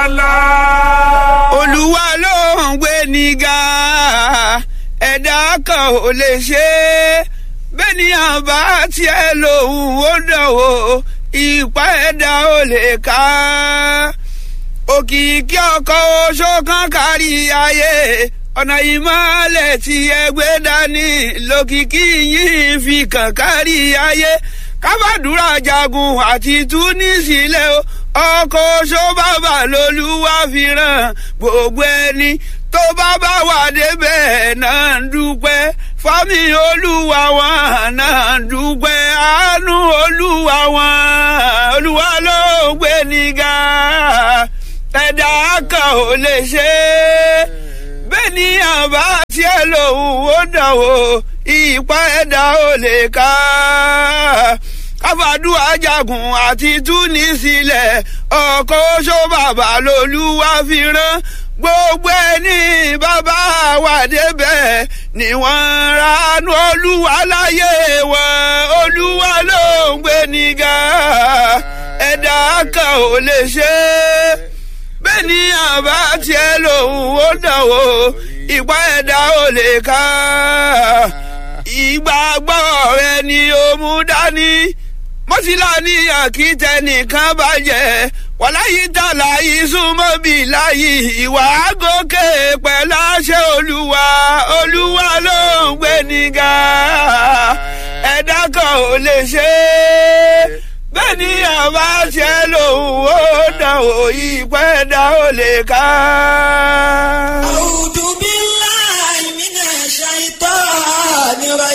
olúwa ló ń gbé nígà ẹ̀dá kan ò lè ṣe é bẹ́ẹ̀ ni àbá tiẹ̀ lòun ó dánwò ìpá ẹ̀dá ò lè ká òkìkí ọkọ̀ oṣó kan kárí ayé ọ̀nà ìmọ̀lẹ̀ tí ẹgbẹ́ dání lókìkí yìí fi kàn kárí ayé kábàdúrà jagun àti túnísílẹ̀ o ọkọ̀ oṣó bàbà lolúwa fi ràn gbogbo ẹni tó bá bá wà débẹ̀ náà ń dúpẹ́ fámi olúwa wọn náà ń dúpẹ́ àánú olúwa wọn olúwa ló ń gbé nígà ẹ̀dá kan ò lè ṣe é bẹ́ẹ̀ ni àbá tiẹ̀ lòun ó dánwò ìpá ẹ̀dá ò lè ká káfàdúrà jagun àti túnísílẹ̀ ọkọ̀ oṣó bàbá lolúwa fi rán gbogbo ẹni bàbá wà débẹ̀ ni wọ́n ránú olúwa láyé wọn olúwa ló ń gbé nígà ẹ̀dá kan ò lè ṣe é bẹ́ẹ̀ ni àbá tiẹ̀ lòun ó dánwò ìpá ẹ̀dá ò lè ká ìgbàgbọ́ rẹ ni ó mú dání mọ́sílá ní àkìtẹ́ nìkan bàjẹ́ wàláyé tààlà ìsúnmọ́ bí láyé ìwà gòkè pẹ̀lú àṣẹ olúwa olúwa ló ń gbé nígà ẹ̀dá kan ò lè ṣe é bẹ́ẹ̀ ni àbá ṣe lòun ó dàn ó ìpẹ́ dá ó lè ká.